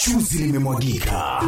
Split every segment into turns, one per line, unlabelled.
chuzi limemwagika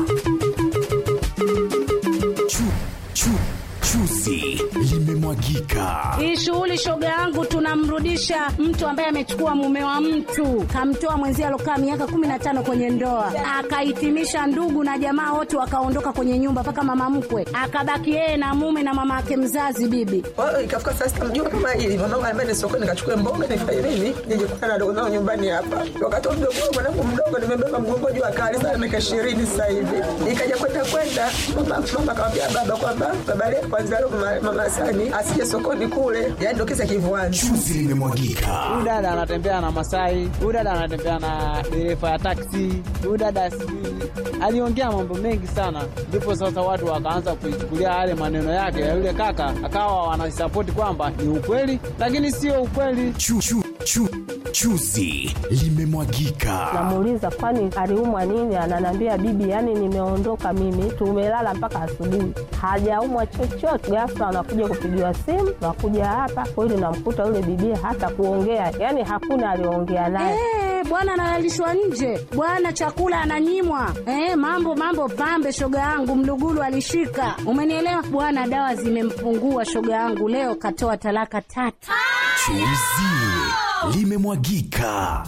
chu, chu, chuzi limemwagika
Hii shughuli shoga yangu, tunamrudisha mtu ambaye amechukua mume wa mtu, kamtoa mwenzie alokaa miaka kumi na tano kwenye ndoa, akahitimisha ndugu na jamaa wote wakaondoka kwenye nyumba, mpaka mama mkwe akabaki yeye na mume na mama yake mzazi bibi.
Kwa hiyo ikafika saa sita mjua kama hili mwanangu anambia ni sokoni nikachukue mboga nifanye nini nije kukutana na dogo zangu nyumbani hapa. Wakati wa mdogo wangu mwanangu mdogo nimebeba mgongo juu akali sana miaka ishirini sasa hivi. Ikaja kwenda kwenda mama mama akamwambia baba kwamba baba leo kwanza leo mama, mama Sani asije sokoni kule. Yaani ndio kisa kivuani.
chuzi limemwagika
huyu dada anatembea na Masai, huyu dada anatembea na dereva ya taksi, huyu dada sijui aliongea mambo mengi sana, ndipo sasa watu wakaanza kuichukulia yale maneno yake ya yule kaka, akawa wanasapoti kwamba ni ukweli, lakini sio ukweli.
chu, chu, chu, chuzi limemwagika
Namuuliza kwani aliumwa nini? Ananiambia bibi, yani nimeondoka mimi, tumelala mpaka asubuhi, hajaumwa chochote. Ghafla anakuja kupigiwa simu, nakuja hapa kweli, namkuta yule bibi hata kuongea, yani hakuna aliongea naye.
Eh, bwana analalishwa nje, bwana chakula ananyimwa. Eh, mambo mambo pambe, shoga yangu mlugulu alishika, umenielewa bwana. Dawa zimempungua shoga yangu, leo katoa talaka tatu.
chuzi limemwagika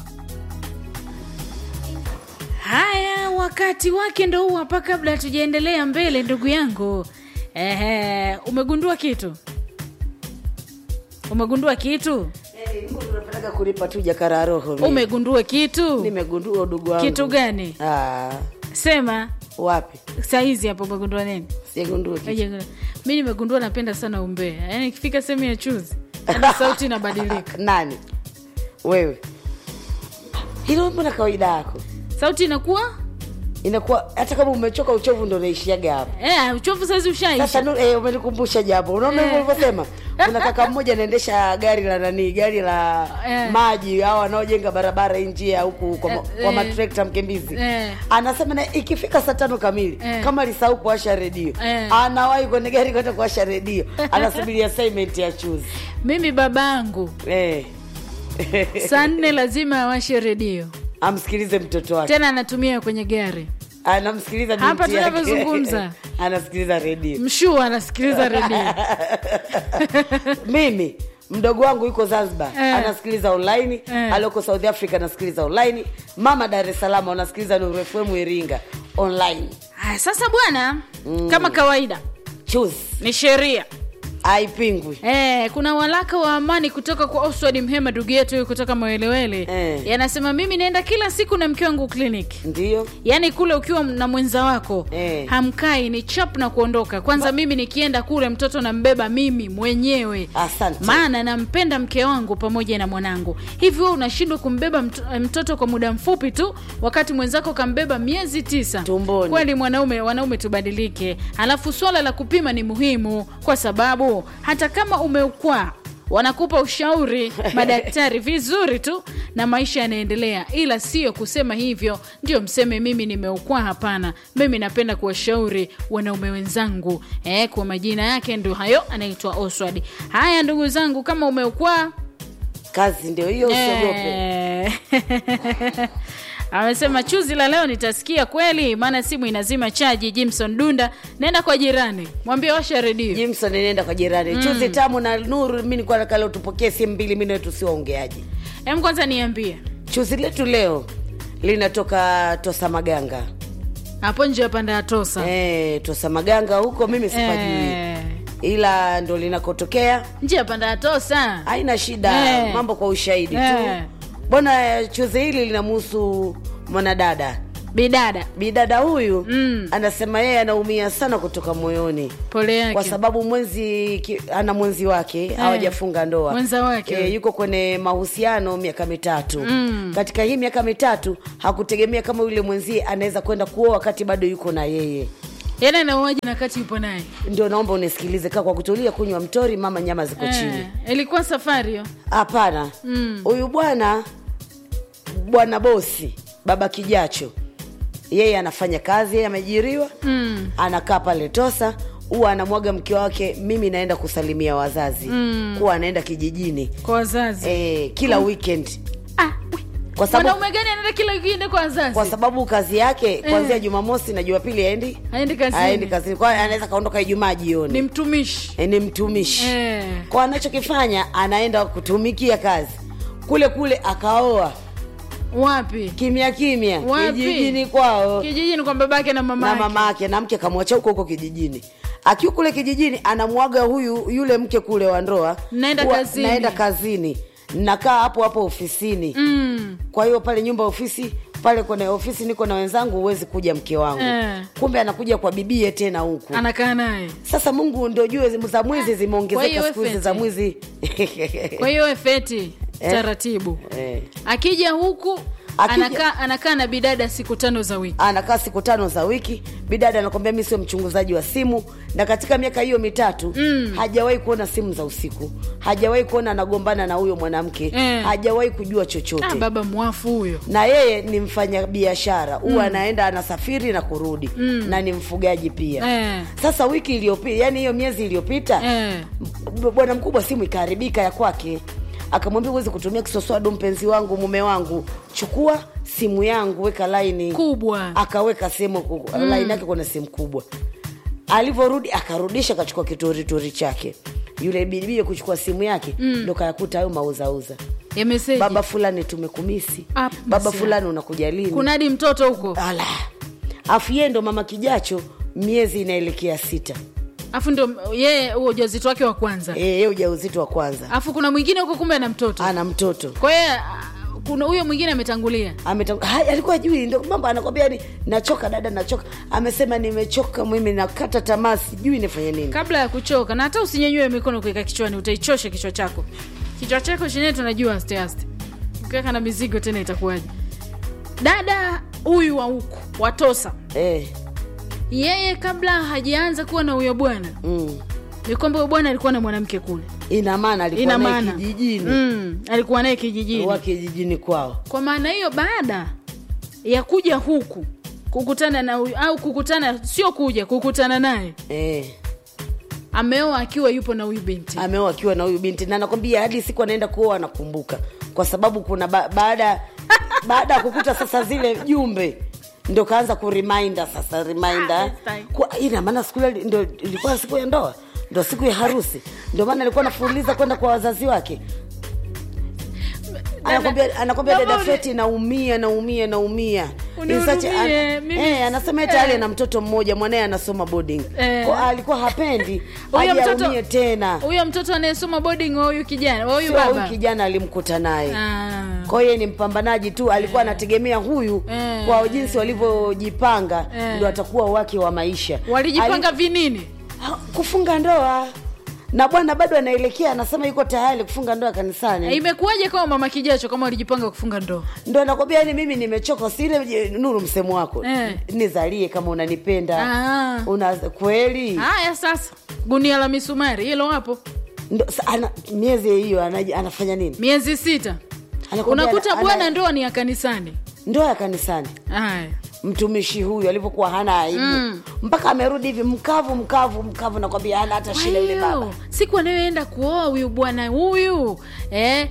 Haya, wakati wake ndo huu hapa. Kabla hatujaendelea mbele, ndugu yangu, ehe, umegundua kitu? Umegundua kitu?
Nataka kulipa tu jakara roho. mimi.
Umegundua kitu?
Nimegundua udugu wangu.
Kitu gani?
Ah,
Sema
wapi?
saizi hapo, umegundua nini?
Sijagundua kitu.
Haja- Mi nimegundua napenda sana umbea, yaani ikifika sehemu ya chuzi hadi sauti inabadilika,
Nani? Wewe. Hilo mbona kawaida yako?
sauti inakuwa
Inakuwa hata kama umechoka uchovu ndo unaishiaga hapo.
eh, uchovu saizi ushaisha.
Sasa nu- eh, umenikumbusha jambo. Unaona hivyo ulivyosema? Kuna kaka mmoja anaendesha gari la nani, gari la
Eh.
maji hao wanaojenga barabara hii njia huku kwa, ma-
Eh,
kwa
eh.
matrekta Mkimbizi.
Eh.
Anasema na ikifika saa tano kamili
Eh.
kama alisahau kuwasha redio
Eh.
anawahi kwenye gari kwenda kuwasha redio, anasubiria assignment ya chuzi
Mimi babangu
eh.
saa nne lazima awashe redio,
amsikilize mtoto wake,
tena anatumia kwenye gari.
anamsikiliza binti
Hapa
yake.
tunavyozungumza.
anasikiliza redio.
Mshua anasikiliza redio.
mimi mdogo wangu yuko zanzibar
Eh.
anasikiliza online
Eh.
alioko south africa anasikiliza online mama dar es salaam anasikiliza Nuru FM iringa online
Haya, sasa bwana, kama kawaida
choose
ni sheria
haipingwi
Eh, kuna walaka wa amani kutoka kwa Oswald Mhema ndugu yetu huyu kutoka Mwelewele
Eh.
yanasema mimi naenda kila siku na mke wangu kliniki
ndio
yaani kule ukiwa na mwenza wako
Eh.
hamkai ni chap na kuondoka kwanza mimi nikienda kule mtoto nambeba mimi mwenyewe
Asante.
maana nampenda mke wangu pamoja na mwanangu hivi wewe unashindwa kumbeba mt mtoto kwa muda mfupi tu wakati mwenzako kambeba miezi tisa
Tumboni.
kweli mwanaume wanaume tubadilike halafu swala la kupima ni muhimu kwa sababu hata kama umeukwaa wanakupa ushauri madaktari vizuri tu na maisha yanaendelea ila sio kusema hivyo ndio mseme mimi nimeukwaa hapana mimi napenda kuwashauri wanaume wenzangu eh, kwa majina yake ndio hayo anaitwa oswald haya ndugu zangu kama umeukwaa
kazi ndio hiyo usiogope
Eh. amesema chuzi la leo nitasikia kweli maana simu inazima chaji jimson dunda nenda kwa jirani mwambie washa redio
jimson inaenda kwa jirani chuzi tamu na nuru mi nilikuwa nataka leo tupokee simu mbili mi nawetu si waongeaji
em kwanza niambie
chuzi letu leo linatoka tosa maganga
hapo nje ya panda ya tosa
e, tosa maganga huko mimi sipajui
Eh.
ila ndo linakotokea
nje ya panda ya tosa
haina shida
Eh.
mambo kwa ushahidi
Eh.
tu bwana chuzi hili linamhusu mwanadada
bidada
bidada huyu
Mm.
anasema yeye anaumia sana kutoka moyoni
pole yake
kwa sababu mwenzi ki, ana mwenzi wake hawajafunga ndoa
Mwenza wake.
e, yuko kwenye mahusiano miaka mitatu
Mm.
katika hii miaka mitatu hakutegemea kama yule mwenzie anaweza kwenda kuoa wakati bado yuko na yeye
yana anauaji na kati yupo naye
ndio naomba unisikilize kaa kwa kutulia kunywa mtori mama nyama ziko chini
eh, ilikuwa safari hiyo
hapana huyu bwana bwana bosi baba kijacho yeye anafanya kazi yeye ameajiriwa
mm.
anakaa pale tosa huwa anamwaga mke wake mimi naenda kusalimia wazazi mm. kuwa anaenda kijijini
kwa wazazi
e, kila weekend
ah, we,
Kwa sababu-
mwanaume gani anaenda kila wikendi kwa wazazi
kwa sababu kazi yake kuanzia jumamosi na jumapili aendi
Haendi kazini.
aendi kazini kwa hiyo anaweza kaondoka ijumaa jioni
ni mtumishi
Eh, ni mtumishi
Eh.
kwa anachokifanya anaenda kutumikia kazi kule kule akaoa
wapi
kimya kimya
Wapi?
kijijini kwao
kijijini kwa babake na mama
na
yake.
mama yake na mke kamwacha huko huko kijijini akiwa kule kijijini anamwaga huyu yule mke kule wa ndoa
Naenda
kuwa-
kazini.
naenda kazini nakaa hapo hapo ofisini
mm.
kwa hiyo pale nyumba ya ofisi pale kwenye ofisi niko na wenzangu huwezi kuja mke wangu
Eh.
kumbe anakuja kwa bibie tena huku
anakaa naye
sasa mungu ndo jue za mwizi
Kwa hiyo
zimeongezeka siku hizi
Feti.
za mwizi
kwa hiyo we feti
Eh.
taratibu
Eh.
akija huku
Akija-
anakaa anakaa na bidada siku tano za wiki
anakaa siku tano za wiki bidada anakwambia mi sio mchunguzaji wa simu na katika miaka hiyo mitatu mm. hajawahi kuona simu za usiku hajawahi kuona anagombana na huyo mwanamke
Eh.
hajawahi kujua chochote
ah, baba mwafu huyo
na yeye ni mfanya biashara huwa anaenda anasafiri na kurudi mm. na ni mfugaji pia
Eh.
sasa wiki iliyopita yani hiyo miezi iliyopita
eh.
b- bwana mkubwa simu ikaharibika ya kwake akamwambia huwezi kutumia kiswaswadu mpenzi wangu mume wangu chukua simu yangu weka laini
kubwa
akaweka sehemu ku- laini yake kuna sehemu kubwa alivyorudi akarudisha akachukua kitorituri chake yule bibie kuchukua simu yake ndo kayakuta hayo mauzauza
ya meseji
baba fulani tumekumisi
Ah,
baba
basi.
fulani unakuja lini
kunadi mtoto huko
ala afu yeye ndo mama kijacho miezi inaelekea sita
afu ndo yeye huo ujauzito wake wa kwanza
Eh, yeye ujauzito wa kwanza
afu kuna mwingine huko kumbe ana mtoto
ana mtoto
kwa hiyo ah, kuna huyo mwingine ametangulia
Ametang- Hai, alikuwa jui ndo mambo anakwambia ni nachoka dada nachoka amesema nimechoka mimi nakata tamaa sijui nifanye nini
kabla ya kuchoka na hata usinyenyue mikono kuweka kichwani utaichosha kichwa chako kichwa chako chenyewe tunajua aste aste ukiweka na mizigo tena itakuwaje dada huyu wa huku watosa
eh,
yeye kabla hajaanza kuwa na huyo bwana
mm.
ni kwamba huyo bwana alikuwa na mwanamke kule
ina maana alikuwa
ina
naye
maana
kijijini
mm, alikuwa naye kijijini
wa kijijini kwao
kwa maana hiyo baada ya kuja huku kukutana na huyu au kukutana sio kuja kukutana naye
eh,
ameoa akiwa yupo na huyu binti
ameoa akiwa na huyu binti na nakwambia hadi siku anaenda kuoa anakumbuka kwa sababu kuna ba, baada baada ya kukuta sasa zile jumbe ndo kaanza kureminder sasa reminder
Ah, this time.
Kwa- ina maana siku ile ndo ilikuwa siku ya ndoa ndo siku ya harusi ndio maana alikuwa anafuuliza kwenda kwa wazazi wake anakwambia anakwambia
Baba,
dada
uni-
feti naumia naumia naumia
Unihurumie,
In such a-
mimi-
eh, anasema tayari
eh.
ana mtoto mmoja mwanaye anasoma boarding
Eh.
Kwa alikuwa hapendi
Huyo
aje
mtoto-
aumie tena
huyo mtoto anayesoma boarding wa huyu kijana wa huyu
Sio huyu
baba
kijana alimkuta naye
Ah.
kwa hiyo yeye ni mpambanaji tu alikuwa anategemea huyu
Eh.
kwa jinsi walivyojipanga
Eh.
ndo atakuwa wake wa maisha
walijipanga
Ali-
vinini
Ha, kufunga ndoa na bwana bado anaelekea anasema yuko tayari kufunga ndoa kanisani
imekuwaje kama mama kijacho kama walijipanga kufunga ndoa
ndo anakwambia yani mimi nimechoka sile je, nuru msemo wako
Eh.
nizalie kama unanipenda
Ah.
una kweli
haya sasa gunia la misumari hilo hapo
ndo, sa, ana, miezi hiyo anaji- anafanya nini
miezi sita
Anakwambia
unakuta
ana-
bwana
ana-
ndoa ni ya kanisani
ndoa ya kanisani
haya
mtumishi huyu alivyokuwa hana aibu mm. mpaka amerudi hivi mkavu mkavu mkavu nakwambia hana hata
Kwa
shida yule
hiyo,
baba
siku anayoenda kuoa huyu bwana huyu eh?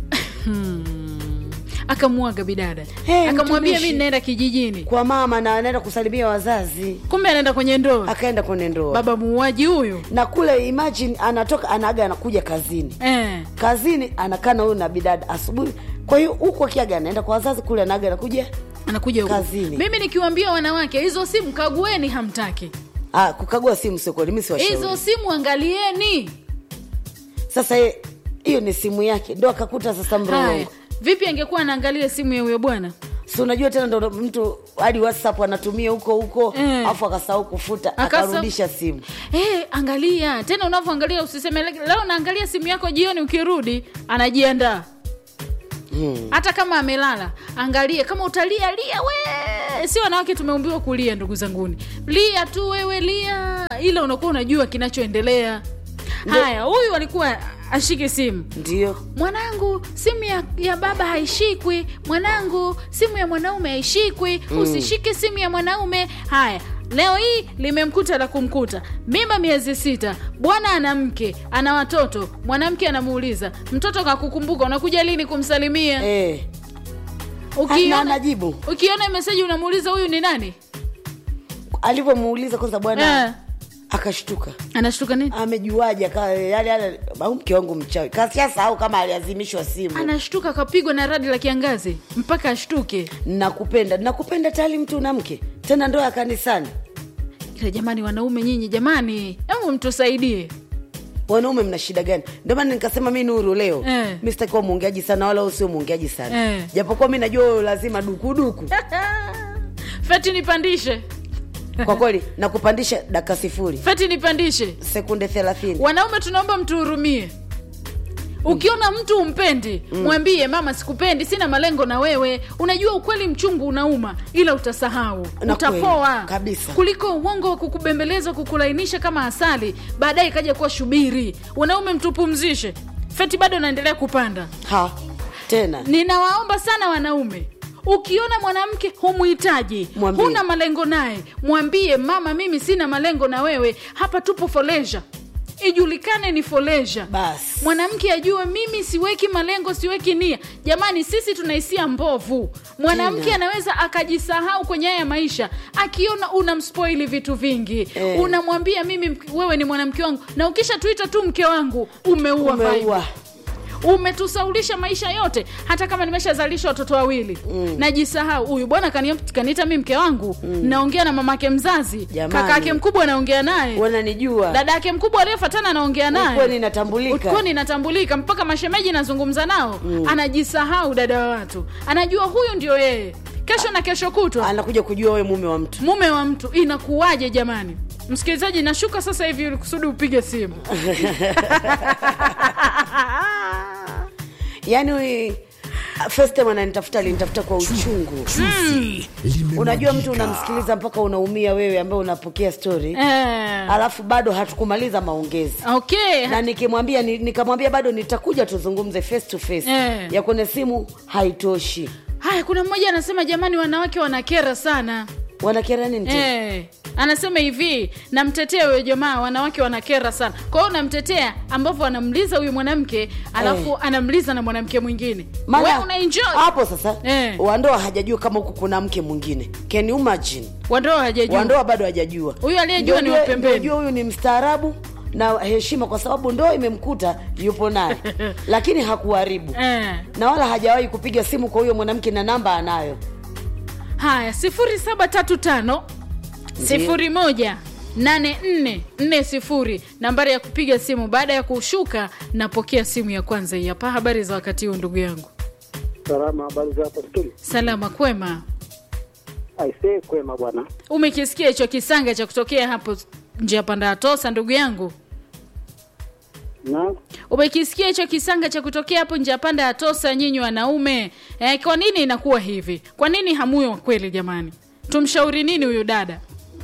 akamwaga bidada
Hey,
akamwambia
mtumishi.
mi naenda kijijini
kwa mama na anaenda kusalimia wazazi
kumbe anaenda kwenye ndoa
akaenda kwenye ndoa
baba muuaji huyu
na kule imagine anatoka anaaga anakuja kazini
eh.
kazini anakaa na huyu na bidada asubuhi kwa hiyo huku akiaga anaenda kwa wazazi kule anaaga anakuja
anakuja huku.
Kazini.
mimi nikiwaambia wanawake hizo simu kagueni hamtaki
ah, kukagua simu sio kweli mi
hizo
siwashauri
simu angalieni
sasa ye- hiyo ni simu yake ndo akakuta sasa
haya
mrongo
vipi angekuwa anaangalia simu ya huyo bwana
si unajua tena ndo mtu hadi whatsapp anatumia huko huko
Eh.
afu akasahau kufuta
Akasa-
akarudisha simu
Eh, angalia tena unavyoangalia usiseme "Le- leo naangalia simu yako jioni ukirudi anajiandaa
hmm.
hata kama amelala angalie kama utalia lia we si wanawake tumeumbiwa kulia ndugu zanguni lia tu wewe lia ila unakuwa unajua kinachoendelea haya huyu alikuwa ashike simu
ndio
mwanangu simu ya, ya baba haishikwi mwanangu simu ya mwanaume haishikwi mm. usishike simu ya mwanaume haya leo hii limemkuta la kumkuta mimba miezi sita bwana ana mke ana watoto mwanamke anamuuliza mtoto kakukumbuka unakuja lini kumsalimia
eh. na
ukiona
anajibu
ukiona meseji unamuuliza huyu ni nani
alivyomuuliza kwanza bwana
Eh.
akashtuka
anashtuka nini
amejuaje aka- yale yale au mke wangu mchawi kasiasahau kama aliazimishwa simu
anashtuka akapigwa na radi la kiangazi mpaka ashtuke
nakupenda nakupenda tayari mtu na mke tena ndoa ya kanisani
ila jamani wanaume nyinyi jamani hebu mtusaidie
wanaume mna shida gani ndio maana nikasema mi nuru leo
Eh.
mi sitakuwa mwongeaji sana wala usio mwongeaji sana
Eh.
japokuwa mi najua wewe lazima dukuduku
feti nipandishe
kwa kweli nakupandisha dakika sifuri
feti nipandishe
sekunde thelathini
wanaume tunaomba mtuhurumie ukiona mtu umpendi mwambie mama sikupendi sina malengo na wewe unajua ukweli mchungu unauma ila utasahau
Na
utapoa
kweli, kabisa.
kuliko uongo wa kukubembeleza kukulainisha kama asali baadaye ikaja kuwa shubiri wanaume mtupumzishe feti bado naendelea kupanda
ha tena
ninawaomba sana wanaume ukiona mwanamke humhitaji
Mwambie.
huna malengo naye mwambie mama mimi sina malengo na wewe hapa tupo foleja ijulikane ni foleja
basi
mwanamke ajue mimi siweki malengo siweki nia jamani sisi tunahisia mbovu mwanamke
Tena.
anaweza akajisahau kwenye haya maisha akiona unamspoili vitu vingi
Eh.
unamwambia mimi mk- wewe ni mwanamke wangu na ukisha tuita tu mke wangu umeua vibe
umeua
umetusaulisha maisha yote hata kama nimeshazalisha watoto wawili mm. najisahau huyu bwana kani- kaniita mi mke wangu mm. naongea na mamake mzazi
Jamani.
kaka yake mkubwa anaongea naye
wananijua
dada yake mkubwa aliyefatana anaongea naye
kweli natambulika
kwani inatambulika mpaka mashemeji nazungumza nao mm. anajisahau dada wa watu anajua huyu ndio yeye kesho na kesho kutwa
anakuja kujua we mume wa mtu
mume wa mtu inakuwaje jamani msikilizaji nashuka sasa hivi ili kusudi upige simu
yaani first time ananitafuta alinitafuta kwa uchungu
Chuzi
unajua mtu
limemwagika.
unamsikiliza mpaka unaumia wewe ambaye unapokea story
eh.
alafu bado hatukumaliza maongezi
okay
na nikimwambia ni- nikamwambia bado nitakuja tuzungumze face to face
Eh.
ya kwenye simu haitoshi
haya kuna mmoja anasema jamani wanawake wanakera sana
wanakera nini tena?
Eh, anasema hivi namtetea huyo jamaa wanawake wanakera sana kwa hiyo namtetea ambavyo anamliza huyu mwanamke alafu
Eh.
anamliza na mwanamke mwingine
Maana
we unaenjoy
hapo sasa
Eh.
wandoa hajajua kama huku kuna mke mwingine can you imagine
wandoa hajajua
wandoa bado hajajua
Huyu aliyejua
Ndio
ni wa
ujue-
pembeni.
ndio ujue huyu ni mstaarabu na heshima kwa sababu ndoa imemkuta yupo naye lakini hakuharibu
eh.
na wala hajawahi kupiga simu kwa huyo mwanamke na namba anayo
haya sifuri saba tatu tano sifuri moja nane nne nne sifuri nambari ya kupiga simu baada ya kushuka napokea simu ya kwanza hii hapa habari za wakati huu ndugu yangu
Salama, habari za hapa studio?
salama kwema
Aisee, kwema bwana.
umekisikia hicho kisanga cha kutokea hapo njia panda ya tosa ndugu yangu
Na
umekisikia hicho kisanga cha kutokea hapo njia panda ya tosa nyinyi wanaume eh, kwa nini inakuwa hivi kwa nini hamuyo kweli jamani tumshauri nini huyu dada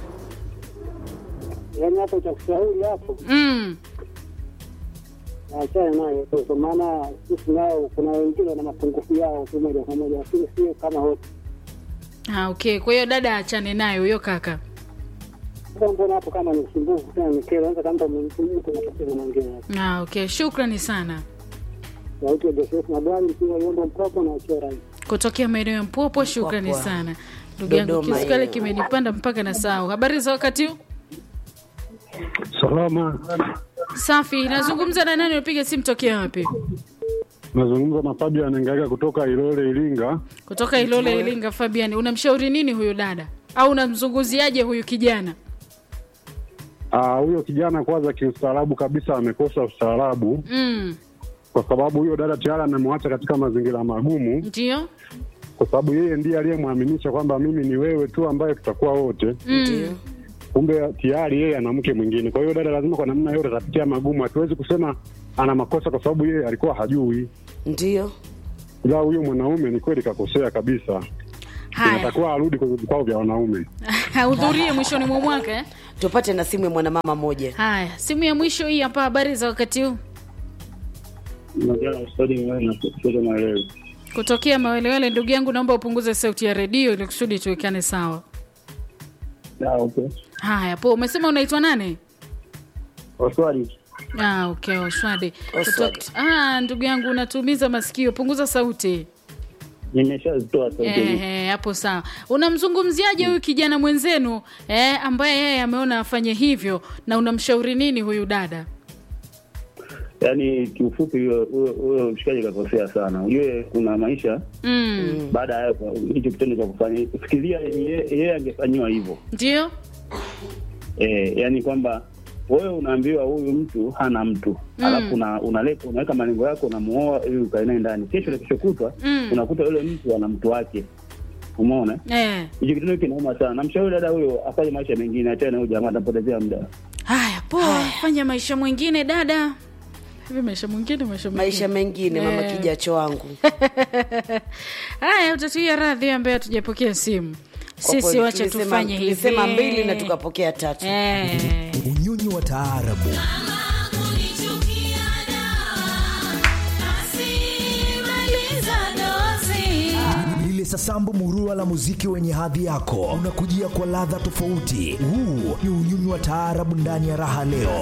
yani hapo cha kushauri hapo,
mm.
achana nayo tu, kwa maana sisi nao kuna wengine wana mapungufu yao tu moja kwa moja, lakini sio kama wote.
ah, okay kwa hiyo dada achane naye huyo kaka
Sasa mbona hapo kama ni usumbufu tena ni kero, anza kama mtu mtu anatokea mwingine hapo.
ah, okay shukrani sana
Sauti ya Joseph na bwana mkiwa Yombo Mpropo na Chora.
kutokea maeneo ya mpwapwa shukrani
Mpwapwa.
sana ndugu yangu
Dodoma
kisukale
hiyo.
kimenipanda mpaka na sao habari za wakati huu
Salama,
safi nazungumza na nani unapiga simu tokea wapi
nazungumza na Fabian Ngaiga kutoka Ilole, Iringa.
kutoka ilole ilinga fabiani unamshauri nini huyu dada au unamzunguziaje huyu kijana
Ah, huyo kijana kwanza kiustaarabu kabisa amekosa ustaarabu,
mm.
kwa sababu huyo dada tayari amemwacha katika mazingira magumu,
ndio
kwa sababu yeye ndiye aliyemwaminisha kwamba mimi ni wewe tu ambaye tutakuwa wote,
ndio
kumbe tayari yeye ana mke mwingine. Kwa hiyo dada lazima kwa namna yote atapitia magumu. Hatuwezi kusema ana makosa kwa sababu yeye alikuwa hajui,
ndio
ila huyo mwanaume ni kweli kakosea kabisa.
haya
Inatakiwa arudi kwenye vikao vya wanaume.
hahudhurie mwishoni mwa mwaka eh?
tupate na simu ya mwanamama moja
haya simu ya mwisho hii hapa habari za wakati huu kutokea mawelewele ndugu yangu naomba upunguze sauti ya redio ili kusudi tuwekane sawa haya po umesema unaitwa nane
Oswali.
ah, okay oswade
Oswald.
Kutok- ah, ndugu yangu unatumiza masikio punguza sauti
nimeshazitoa sauti hizi.
Ehe, hapo sawa. Unamzungumziaje huyu kijana mwenzenu eh, ambaye yeye ameona afanye hivyo, na unamshauri nini huyu dada?
Yaani kiufupi, huyo huyo- huyo mshikaji kakosea sana. Ujue kuna maisha
Mm.
baada ya hapo, hicho kitendo cha kufanya, fikiria ye- yeye angefanyiwa hivyo
Ndio
eh, yani kwamba wewe unaambiwa huyu mtu hana mtu
Mm.
alafu una, unaleta unaweka malengo yako unamuoa ili ukae naye ndani, kesho na kesho kutwa
Mm.
unakuta yule mtu ana mtu wake. Umeona
eh.
hicho kitendo kinauma sana. Namshauri dada huyo afanye maisha mengine, achane na huyo jamaa, atapotezea muda.
Haya, poa, fanya maisha mwingine dada. Hivi maisha mwingine, maisha mwingine,
maisha mengine mama
Eh.
kijacho wangu
Haya, utatuia radhi ambaye hatujapokea simu.
Kwa
Sisi
kweli,
wacha
tulisema-
tufanye hivi.
tulisema mbili na tukapokea tatu
eh.
unyonyi wa taarabu lile sasambu murua la muziki wenye hadhi yako unakujia kwa ladha tofauti huu ni unyonyi wa taarabu ndani ya raha leo